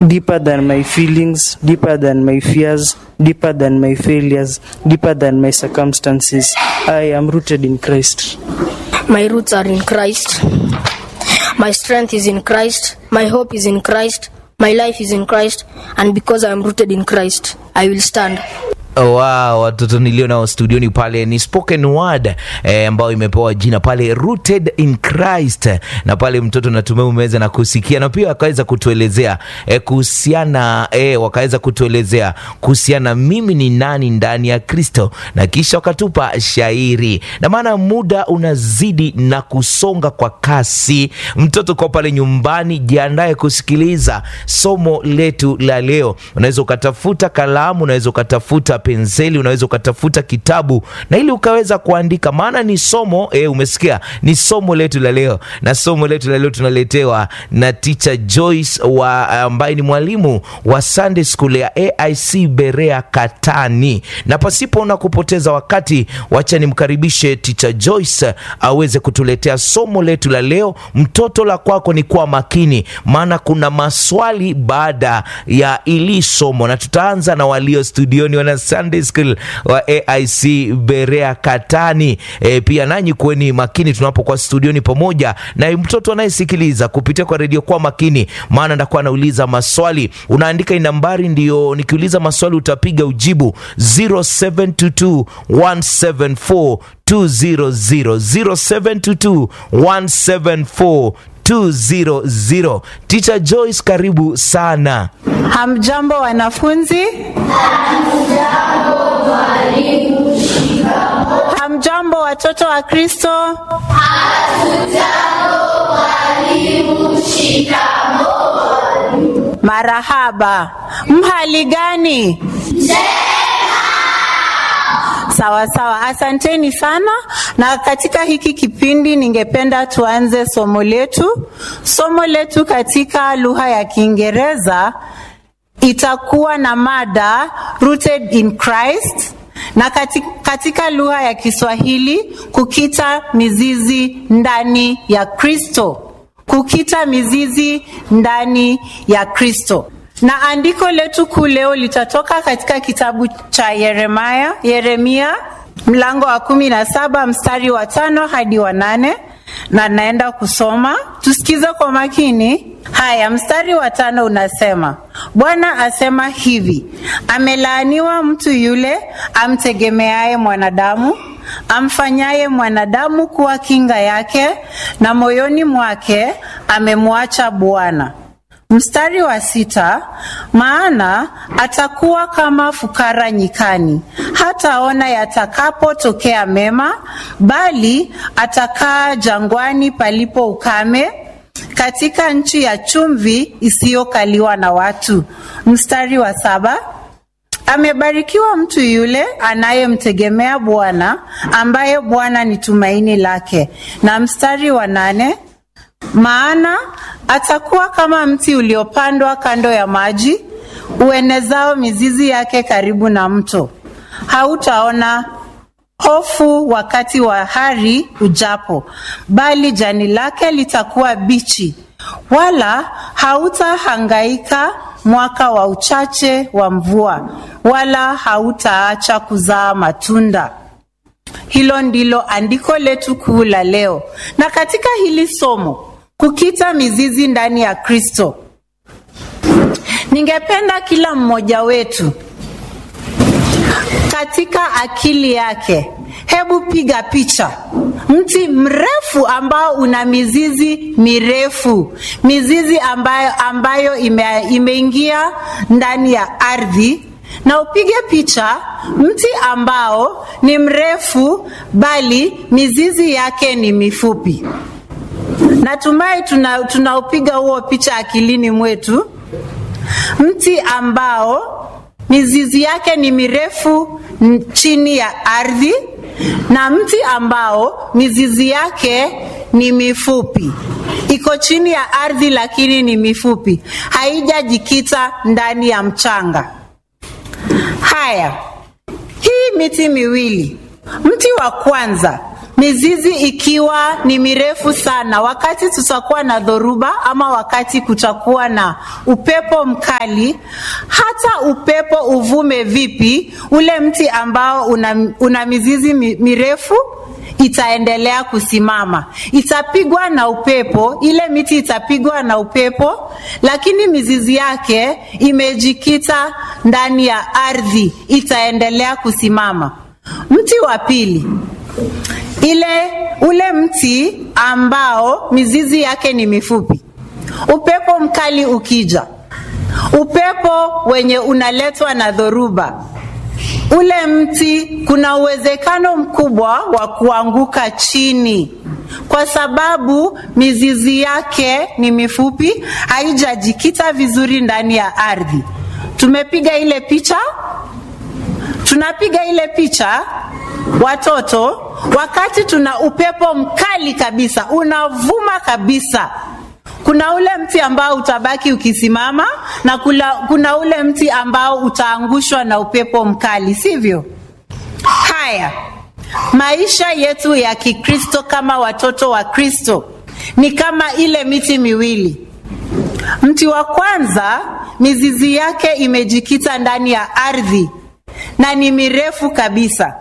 deeper than my feelings, deeper than my fears, deeper than my failures, deeper than my circumstances. I am rooted in Christ. My roots are in Christ. My strength is in Christ. My hope is in Christ. My life is in Christ. And because I am rooted in Christ, I will stand. Wow, watoto nilio nao studioni pale ni spoken word eh, ambayo imepewa jina pale rooted in Christ, na pale mtoto natumai umeweza na kusikia na pia wakaweza kutuelezea eh, kuhusiana eh, wakaweza kutuelezea kuhusiana mimi ni nani ndani ya Kristo, na kisha wakatupa shairi, na maana muda unazidi na kusonga kwa kasi. Mtoto kwa pale nyumbani, jiandae kusikiliza somo letu la leo. Unaweza ukatafuta kalamu, unaweza ukatafuta penseli, unaweza ukatafuta kitabu na ili ukaweza kuandika, maana ni somo e, umesikia, ni somo letu la leo, na somo letu la leo tunaletewa na teacher Joyce wa ambaye ni mwalimu wa Sunday School ya AIC Berea Katani. Na pasipo na kupoteza wakati, wacha nimkaribishe teacher Joyce aweze kutuletea somo letu la leo. Mtoto la kwako ni kuwa makini, maana kuna maswali baada ya ili somo, na tutaanza na walio studioni wana Sunday School wa AIC Berea Katani. E, pia nanyi kuweni makini tunapokuwa studioni pamoja na mtoto anayesikiliza kupitia kwa redio, kwa makini, maana ndakuwa anauliza maswali. Unaandika hii nambari, ndio nikiuliza maswali utapiga ujibu 0722 174 200 0722 174 200. Teacher Joyce, karibu sana. Hamjambo wanafunzi? Hamjambo watoto wa Kristo? Marahaba. Mhali gani? Sawa sawa, asanteni sana. Na katika hiki kipindi, ningependa tuanze somo letu. Somo letu katika lugha ya Kiingereza itakuwa na mada rooted in Christ, na katika, katika lugha ya Kiswahili kukita mizizi ndani ya Kristo, kukita mizizi ndani ya Kristo na andiko letu kuu leo litatoka katika kitabu cha Yeremia, Yeremia mlango wa kumi na saba mstari wa tano hadi wa nane na naenda kusoma, tusikize kwa makini. Haya, mstari wa tano unasema, Bwana asema hivi, amelaaniwa mtu yule amtegemeaye mwanadamu, amfanyaye mwanadamu kuwa kinga yake, na moyoni mwake amemwacha Bwana. Mstari wa sita, maana atakuwa kama fukara nyikani, hataona yatakapotokea mema, bali atakaa jangwani palipo ukame, katika nchi ya chumvi isiyokaliwa na watu. Mstari wa saba, amebarikiwa mtu yule anayemtegemea Bwana, ambaye Bwana ni tumaini lake. Na mstari wa nane, maana atakuwa kama mti uliopandwa kando ya maji, uenezao mizizi yake karibu na mto. Hautaona hofu wakati wa hari ujapo, bali jani lake litakuwa bichi, wala hautahangaika mwaka wa uchache wa mvua, wala hautaacha kuzaa matunda. Hilo ndilo andiko letu kuu la leo, na katika hili somo kukita mizizi ndani ya Kristo. Ningependa kila mmoja wetu katika akili yake, hebu piga picha mti mrefu ambao una mizizi mirefu, mizizi ambayo, ambayo ime, imeingia ndani ya ardhi, na upige picha mti ambao ni mrefu bali mizizi yake ni mifupi. Natumai tunaupiga tuna huo picha akilini mwetu, mti ambao mizizi yake ni mirefu chini ya ardhi na mti ambao mizizi yake ni mifupi, iko chini ya ardhi lakini ni mifupi, haijajikita ndani ya mchanga. Haya, hii miti miwili, mti wa kwanza mizizi ikiwa ni mirefu sana, wakati tutakuwa na dhoruba ama wakati kutakuwa na upepo mkali, hata upepo uvume vipi, ule mti ambao una, una mizizi mi- mirefu itaendelea kusimama, itapigwa na upepo, ile miti itapigwa na upepo, lakini mizizi yake imejikita ndani ya ardhi, itaendelea kusimama. Mti wa pili, ile ule mti ambao mizizi yake ni mifupi, upepo mkali ukija, upepo wenye unaletwa na dhoruba, ule mti kuna uwezekano mkubwa wa kuanguka chini kwa sababu mizizi yake ni mifupi, haijajikita vizuri ndani ya ardhi. Tumepiga ile picha, tunapiga ile picha watoto, wakati tuna upepo mkali kabisa, unavuma kabisa kuna ule mti ambao utabaki ukisimama na kula, kuna ule mti ambao utaangushwa na upepo mkali, sivyo? Haya, maisha yetu ya Kikristo kama watoto wa Kristo ni kama ile miti miwili. Mti wa kwanza mizizi yake imejikita ndani ya ardhi na ni mirefu kabisa.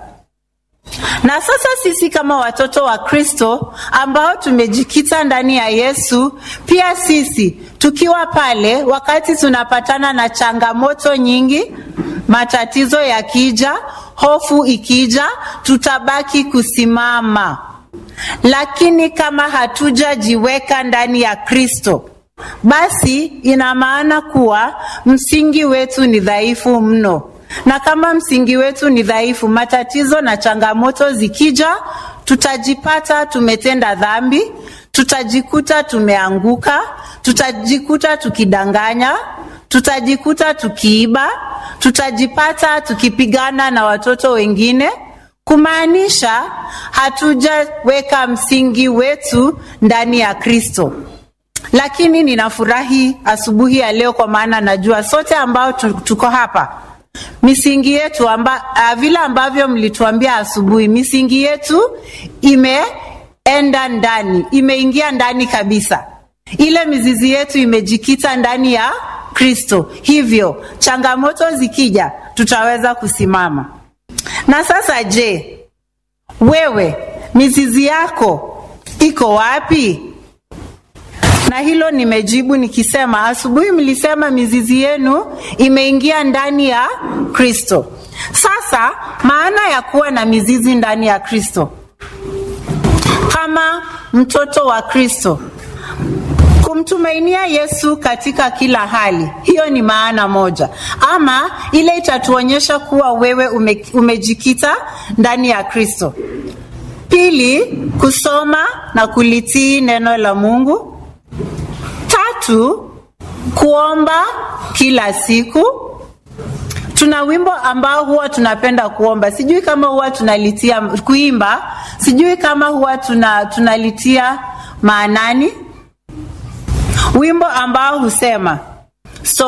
Na sasa sisi kama watoto wa Kristo ambao tumejikita ndani ya Yesu, pia sisi tukiwa pale, wakati tunapatana na changamoto nyingi, matatizo yakija, hofu ikija, tutabaki kusimama. Lakini kama hatujajiweka ndani ya Kristo, basi ina maana kuwa msingi wetu ni dhaifu mno na kama msingi wetu ni dhaifu, matatizo na changamoto zikija, tutajipata tumetenda dhambi, tutajikuta tumeanguka, tutajikuta tukidanganya, tutajikuta tukiiba, tutajipata tukipigana na watoto wengine, kumaanisha hatujaweka msingi wetu ndani ya Kristo. Lakini ninafurahi asubuhi ya leo, kwa maana najua sote ambao tu- tuko hapa misingi yetu amba, uh, vile ambavyo mlituambia asubuhi, misingi yetu imeenda ndani, imeingia ndani kabisa. Ile mizizi yetu imejikita ndani ya Kristo, hivyo changamoto zikija, tutaweza kusimama. Na sasa, je, wewe mizizi yako iko wapi? na hilo nimejibu nikisema, asubuhi mlisema mizizi yenu imeingia ndani ya Kristo. Sasa maana ya kuwa na mizizi ndani ya Kristo, kama mtoto wa Kristo, kumtumainia Yesu katika kila hali, hiyo ni maana moja, ama ile itatuonyesha kuwa wewe ume, umejikita ndani ya Kristo. Pili, kusoma na kulitii neno la Mungu. Tatu, kuomba kila siku. Tuna wimbo ambao huwa tunapenda kuomba, sijui kama huwa tunalitia kuimba, sijui kama huwa tuna, tunalitia maanani, wimbo ambao husema